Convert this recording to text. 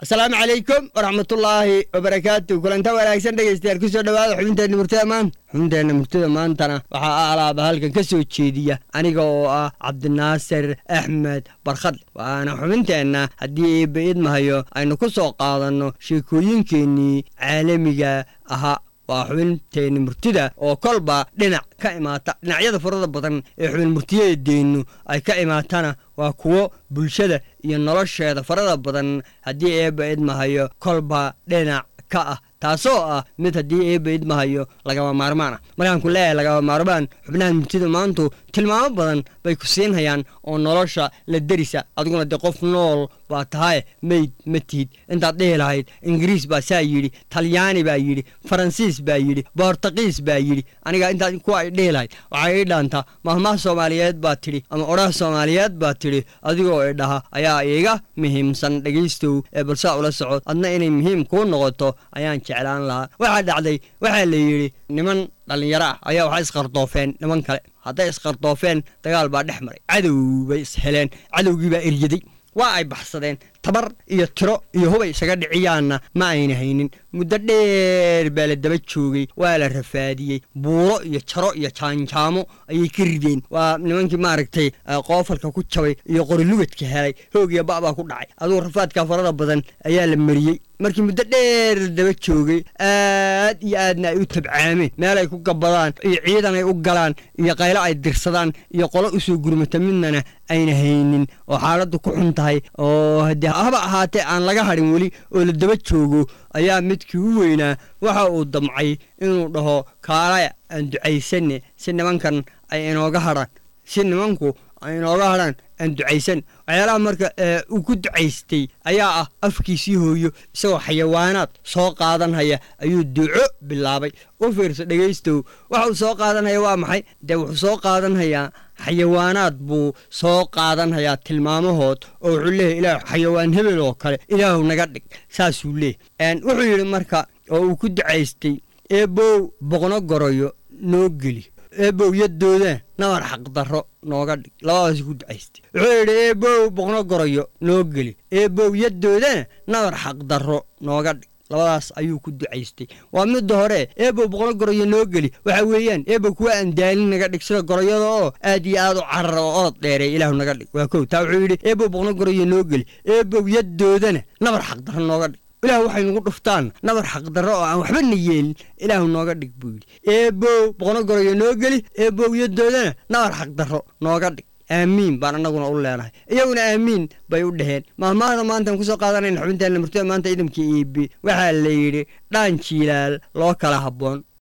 asalaamu calaykum waraxmatullaahi wabarakaatu kulanta wanaagsan dhegeystayaal kusoo dhawaada xubinteenna murtida maanta xubinteenna murtida maantana waxaa alaaba halkan ka soo jeediya aniga oo ah cabdinaasir axmed barkhadle waana xubinteenna haddii eebba idmahayo aynu ku soo qaadanno sheekooyinkeennii caalamiga ahaa waa xubinteenni murtida oo kolba dhinac ka imaata dhinacyada farada badan ee xubin murtiyadeenu ay ka imaatana waa kuwo bulshada iyo nolosheeda farada badan haddii eebba idmahayo kolba dhinac ka ah taasoo ah mid haddii eebba idmahayo lagama maarmaan ah markaan ku leeyahay lagama maarmaan xubnaha murtida maantu tilmaamo badan bay ku siinhayaan oo nolosha la derisa adiguna dee qof nool baa tahaye meyd ma tihid intaad dhihi lahayd ingiriis baa saa yidhi talyaani baa yidhi faransiis baa yidhi boortaqiis baa yidhi aniga intaad kuwa ay dhihi lahayd waxay ii dhaantaa mahmaha soomaaliyeed baa tidhi ama odhaha soomaaliyeed baa tidhi adigoo idhaha ayaa iiga muhiimsan dhegaystow ee balsaa ula socod adna inay muhiim kuu noqoto ayaan jeclaan lahaa waxaa dhacday waxaa la yidhi niman dhallinyaro ah ayaa waxay isqardoofeen niman kale hadday isqardoofeen dagaal baa dhex maray cadow bay isheleen cadowgii baa eryaday waa ay baxsadeen tabar iyo tiro iyo hubay isaga dhiciyaanna ma ayna haynin muddo dheer baa la daba joogay waa la rafaadiyey buuro iyo jaro iyo jaanjaamo ayay ka rideen waa nimankii maaragtay qoofalka ku jabay iyo qorilugadka helay hoog iyo ba' baa ku dhacay adugu rafaadka farada badan ayaa la mariyey markii muddo dheer la daba joogay aad iyo aadna ay u tabcaameen meel ay ku gabbadaan iyo ciidan ay u galaan iyo qaylo ay dirsadaan iyo qolo usoo gurmata midnana ayna haynin oo xaaladdu ku xun tahay oo haddii haba ahaatee aan laga hadhin weli oo la daba joogo ayaa midkii u weynaa waxa uu damcay inuu dhaho kaalaya aan ducaysanne si nimankan ay inooga hadhaan si nimanku ay inooga hadhaan aan ducaysan waxyaalaha marka uu ku ducaystay ayaa ah afkiisii hooyo isagoo xayawaanaad soo qaadanhaya ayuu duco bilaabay u fiirso dhegaystow waxa uu soo qaadanhaya waa maxay dee wuxuu soo qaadanhayaa xayawaanaad buu soo qaadanhayaa tilmaamahood oo wuxuu leeyahy ilaah xayawaan hebel oo kale ilaahu naga dhig saasuu leeyahy wuxuu yidhi marka oo uu ku ducaystay eebow boqno goroyo noo geli eebow yadooda nabar xaqdarro nooga dhig labadaas ku ducaystay wuxuu yidhi eebow boqno goroyo noo geli eebow yadoodana nabar xaqdarro nooga dhig labadaas ayuu ku ducaystay waa midda hore eebow boqno goroyo noo geli waxa weeyaan eebow kuwa aan daalin naga dhig sida goroyada oo aad iyo aad u carara oo orod dheereey ilaahu naga dhig waa kow taa wuxuu yidhi eebow boqno goroyo noo geli eebow yadoodana nabar xaqdarro nooga dhig ilahu waxay nagu dhuftaan nabar xaqdarro oo aan waxba na yeelin ilaahu nooga dhig buu yidhi eebow boqno goroyo noo geli eebow yadoodana nabar xaqdarro nooga dhig aamiin baan annaguna u leenahay iyaguna aamiin bay u dhaheen mahmaahda maantaan kusoo qaadanayna xubinteenna murtida maanta ciidamkii iibi waxaa la yidhi dhaan jiilaal loo kala habboon